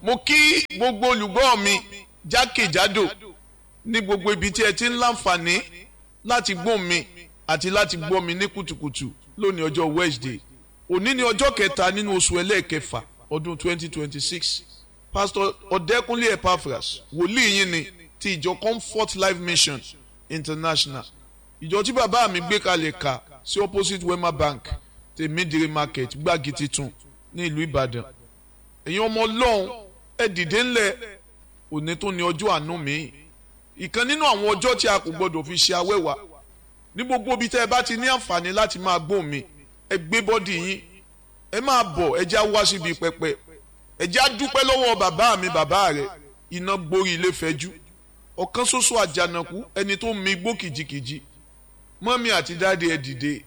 mo kí gbogbo olùgbọ́ mi jákèjádò ní gbogbo ibi tí ẹ ti ń láǹfààní láti gbọ́ mi àti láti gbọ́ mi ní kùtùkùtù lónìí ọjọ́ Wednesday òní ni ọjọ́ kẹta nínú oṣù ẹlẹ́ẹ̀kẹfà ọdún 2026 pastor ọ̀dẹ́kúnlé epaphras wòlíì yín ni ti ìjọ comfort life mission international ìjọ tí bàbá mi gbé kalẹ̀ kà sí opposite wema bank tèmídìrí market gbági titun ní ìlú ìbàdàn ẹ̀yin ọmọ ọlọ́run ẹ dìde ńlẹ̀ òní tó ní ọjọ́ àánú mi ìkan nínú àwọn ọjọ́ tí a kò gbọdọ̀ fi ṣe awẹ́wà ní gbogbo ibi tẹ́ ẹ bá ti ní àǹfààní láti máa gbóhùn mi ẹ gbé bọ́dì yín ẹ máa bọ̀ ẹ já wá síbi pẹpẹ ẹ já dúpẹ́ lọ́wọ́ bàbá mi bàbá rẹ̀ iná gborí ilé fẹ́jú ọ̀kan ṣoṣo àjànàkú ẹni tó mi gbó kìjikìji mọ́mí àti dáadé ẹ dìde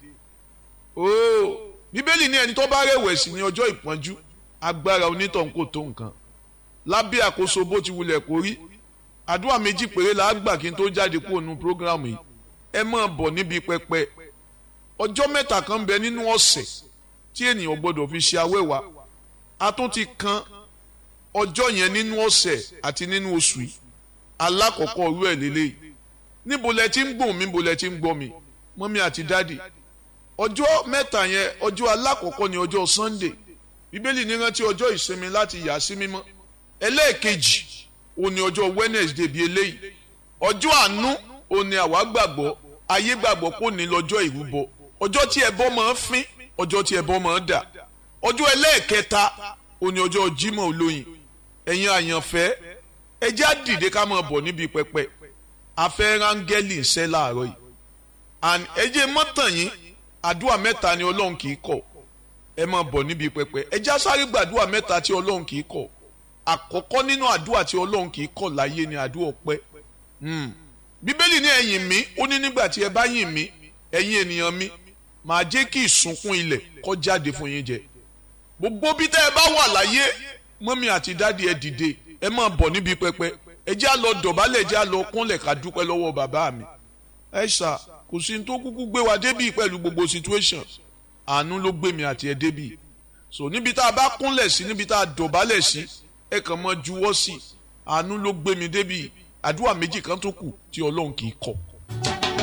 ooo bíbélì ní ẹni tó bá rẹ̀wẹ̀sì ní ọjọ́ ìpọ́njú agbára onítọ̀hún kò tó nǹkan lábẹ́ àkóso bó ti wulẹ̀ kó rí àdúrà méjì péré la gbà kí n tó jáde kúrò nínú prógrámù yìí ẹ máa bọ̀ níbi pẹpẹ ọjọ́ mẹ́ta kan bẹ nínú ọ̀sẹ̀ tí ènìyàn gbọ́dọ̀ fi ṣe awẹ́wà a tún ti kan ọjọ́ yẹn nínú ọ̀sẹ̀ àti nínú oṣù yìí alákọ̀ọ́kọ́ orú ẹ̀ lélẹ́yìí níbo lẹ ti ń gbọ̀n mi níbo lẹ ti ń gbọ́ mi mọ́mí àti dádì ọjọ́ mẹ́ta yẹn ọjọ́ alákọ̀ọ́kọ́ ni ọjọ́ Sunday bíbélì ní rántí ọjọ́ ìsinmi láti yà sí mímọ́ ẹlẹ́ẹ̀kejì ó ní ọjọ́ Wednesday bíi eléyìí ọjọ́ àánú ó ní àwa gbàgbọ́ ayé gbàgbọ́ kò ní lọ́jọ́ ìrúbọ ọjọ́ tí ẹbọ máa ń fín ọjọ́ tí ẹbọ máa ń dà ọjọ́ ẹlẹ́ẹ̀kẹta ó ní ọjọ́ Jímọ̀ olóyin ẹ̀yin àyànfẹ́ ẹ já dìde ká máa bọ̀ níbi pẹpẹ afẹ́ rángẹ́lì ń ṣẹ́ láàárọ̀ yìí and ẹ jẹ́ mọ́tàn yín àdúrà mẹ́ta ni Ọlọ́run kì í kọ̀ ẹ máa bọ̀ níbi pẹpẹ ẹ já sáré gbàdúrà mẹ́ta tí Ọlọ́run kì í kọ̀ àkọ́kọ́ nínú àdúrà tí Ọlọ́run kì í kọ̀ láyé ni àdúrà ọpẹ́ bíbélì ní ẹ̀yìn mi ó ní nígbà tí ẹ bá yìn mí ẹ̀yin ènìyàn mi màá jẹ́ kí ìsunkún ilẹ̀ kó jáde fún yín jẹ gbogbo bí tẹ́ ẹ bá wà láyé mọ́mí àti dáàdi ẹ dìde ẹ máa bọ̀ níbi pẹpẹ ẹ já lọ dọ̀bálẹ̀ ẹ já lọ kúnlẹ̀ ká dúpẹ́ lọ́wọ́ bàbá mi ẹ ṣá kò sí ní tó kúkú gbé wa débì pẹ̀lú gbogbo situation àánú ló gbé mi àti ẹ débì so níbi tá a bá kúnlẹ̀ sí níbi tá a dọ̀bálẹ̀ sí ẹ kàn mọ́ juwọ́ sí àánú ló gbé mi débì àdúrà méjì kan tó kù tí ọlọ́run kì í kọ̀.